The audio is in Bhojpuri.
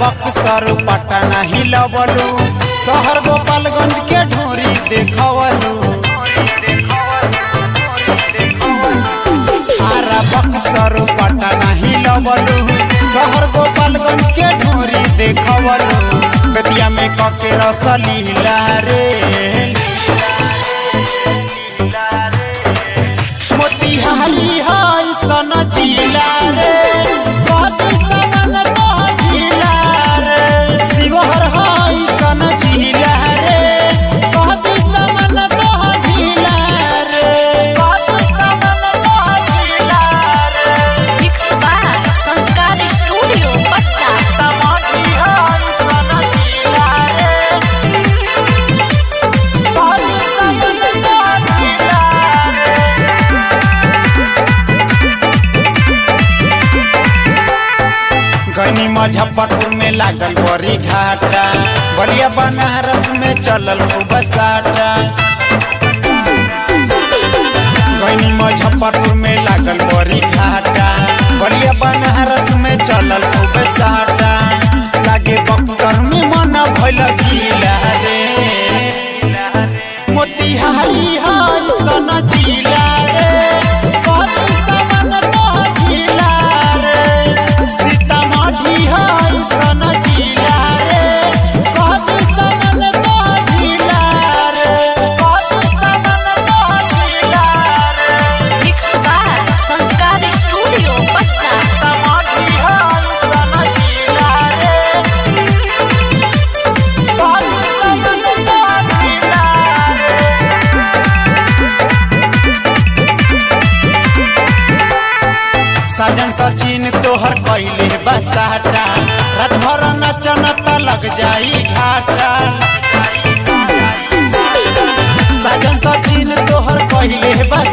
बक्सर पटना हिलवलू शहर गोपालगंज के ढोरी देखवलू आरा बक्सर पटना हिलवलू शहर गोपालगंज के ढोरी देखवलू बेतिया में कके रसलीला रे मोतिहारी हाय सन जिला रे बदी समन तो जिला रे शिवहर हाय सन जिला रे बदी समन तो जिला रे बदी समन तो जिला रे mix by Sanskar studio Patna तमाची हाय सन जिला रे बदी समन तो जिला रे गनी मुजफ्फरपुर में लागल बड़ी घाटा बलिया बनारस में चलल खूब साटा गनी मुजफ्फरपुर में लागल बड़ी घाटा बलिया बनारस में चलल खूब साटा लागे बक्सर में मन भइल गीला रे मोतिहारी हाय सन जिला रे कथी समन तो जिला रे सीतामढ़ी हाय सन जिला रे कथी समन तो जिला रे कथी समन तो जिला रे mix by Sanskar studio Patna Sitamarhi हाय सन जिला रे कथी समन तो जिला रे साजन सचिन तोहर कैले बसाटा रात भर नचन त लग जाई घाटा साजन सचिन तोहर कैले बस